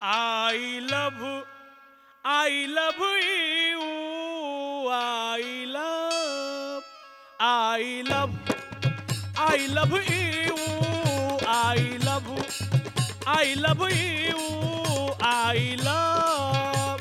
I love, I love you. I love, I love, I love you. I love, I love you. I love.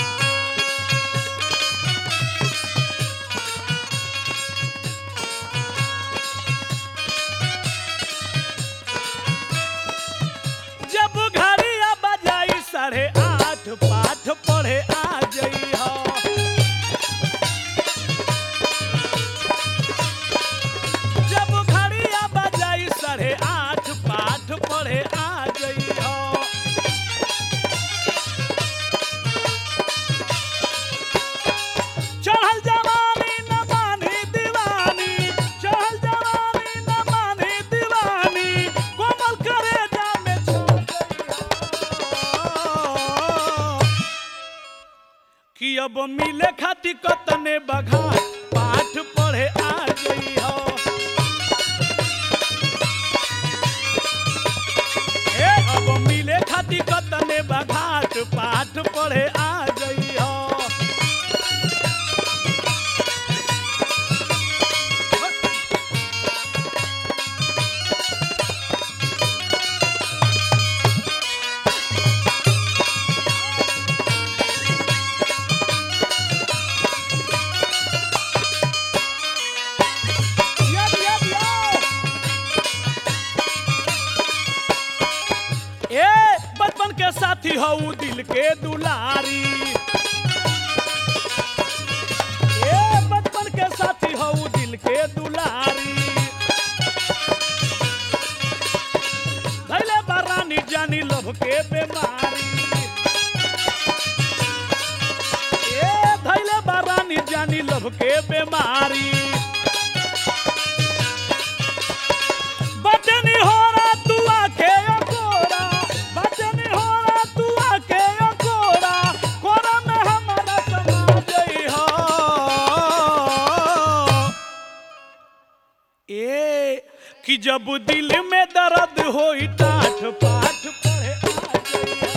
जब घड़िया बजाई साढ़े आठ पाठ पढ़े आ जई हो जब घड़िया बजाई साढ़े आठ पाठ पढ़े आ जई हो चढ़ल जवानी न मानी दीवानी चढ़ल जवानी न मानी दीवानी कोमल करे जामे छोड़ कि अब मिले खाती कतने बघा पाठ पढ़े आ गई हो ए अब मिले खाती कतने बघाट पाठ पढ़े आ गई हो Yep, yep, yo! ए बचपन के साथी हऊ दिल के दुलारी ए बचपन के साथी हऊ दिल के दुलारी धैले बरानी जानी लभ के बीमारी ए धैले बरानी जानी लभ के बीमारी बचनी हो रहा तू आके कोरा बचनी हो रहा तू आके कोरा कोरा में हमारा समा गई हो ए कि जब दिल में दर्द होई टाठ पाठ पढ़े आ गई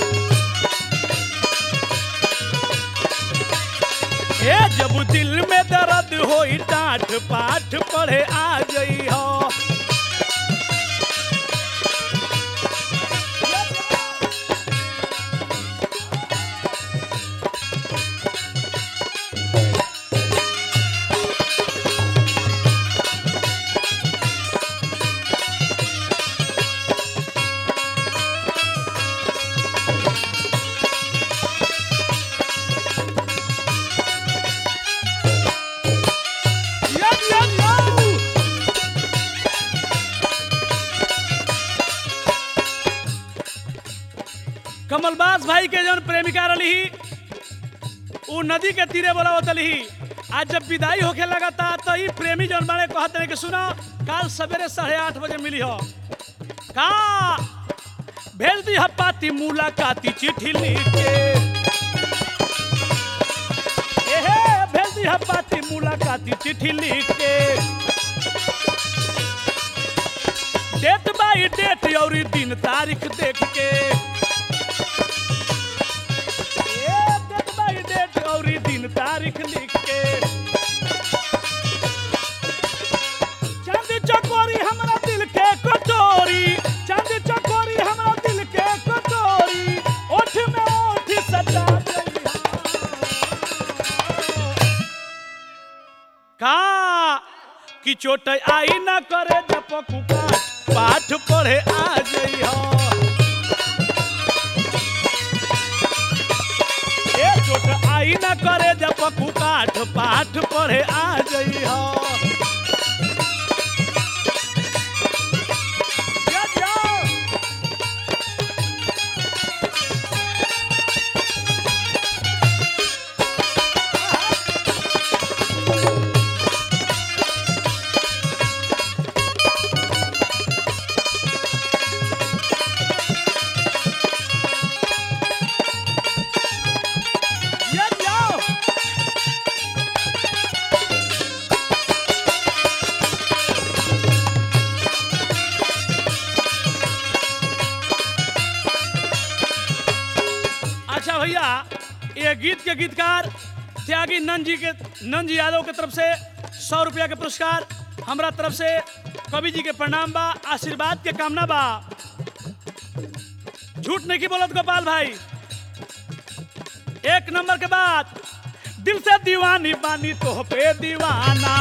हो ए जब दिल में दर्द होई टाठ पाठ पढ़े आ गई हो Yum, yum, yum! कमलबास भाई के जौन प्रेमिका रही उ नदी के तीरे बोलावत रही आज जब विदाई होखे लगता तो ई प्रेमी जौन बारे कहते हैं कि सुनो काल सवेरे साढ़े आठ बजे मिली हो का भेज दी पाती मुलाकाती चिट्ठी लिख के एहे भेज दी पाती मुलाकाती चिट्ठी लिख के डेट बाई डेट और दिन तारीख देख के ए, डेट बाई डेट और दिन तारीख लिख के चांद चकोरी हमरा दिल के कटोरी चांद चकोरी हमरा दिल के कटोरी ओठ में ओठ सटा गई का कि चोट आई ना करे जपकू काट पाठ पढ़े आ जई हो ए चोट आई ना करे जपकू काठ पाठ पढ़े आ जई हो जा, जा। Yeah, yo. भैया ये गीत के गीतकार त्यागी नंद जी के नंद जी यादव के तरफ से सौ रुपया के पुरस्कार हमरा तरफ से कवि जी के प्रणाम बा आशीर्वाद के कामना बा झूठ नहीं की बोलत गोपाल भाई एक नंबर के बाद दिल से दीवानी बानी तो पे दीवाना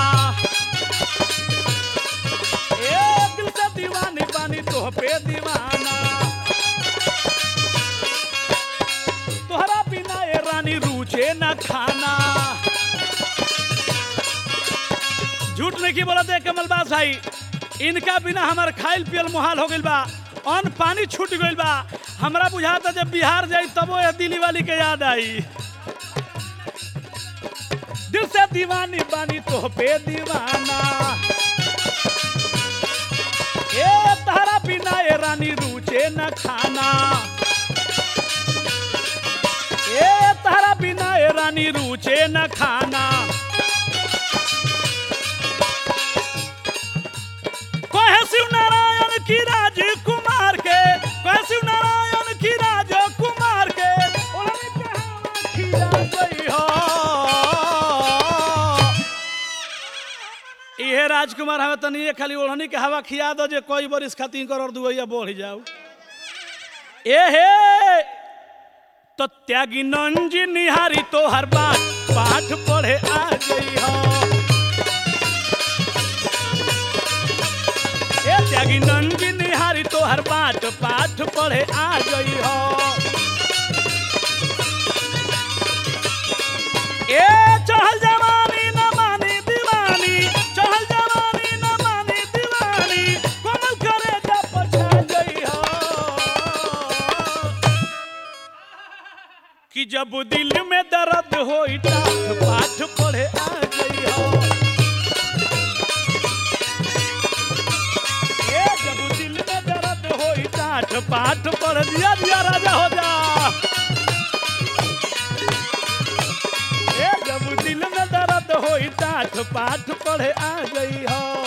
ए दिल से दीवानी बानी तो पे दीवाना तोहरा बिना ए रानी रूचे न खाना झूठ नहीं की बोलत है कमलबास भाई इनका बिना हमार खाइल पियल मुहाल हो गइल बा अन्न पानी छूट गइल बा हमरा बुझाता जब बिहार जाई तबो ये दिल्ली वाली के याद आई दिल से दीवानी बानी तो पे दीवाना ए तारा बिना ए रानी रूचे न खाना ए तारा बिना ए रानी रूचे न खाना कहे शिव नारायण की राजकुमार के कहे शिव नारायण की राजकुमार के ओढ़नी के हवा खिया गई हो इहे राजकुमार हमें तनी ये खाली ओढ़नी के हवा खिया दो जे कोई बरिस खातिर करोड़ दुआइया बढ़ जाऊ ए हे तो त्यागी नंजी निहारी तो हर बात पाठ पढ़े आ गई हो ए त्यागी नंजी निहारी तो हर बात पाठ पढ़े आ गई हो ए चहल जवानी न मानी दीवानी चहल जवानी न मानी दीवानी कोमल करे जा पछा गई हो कि जब दिल में दर्द हो टाठ पाठ पढ़े आ गई हो ए जब दिल में दर्द हो टाठ पाठ पढ़ दिया दिया राजा हो जा ए जब दिल में दर्द हो टाठ पाठ पढ़े आ गई हो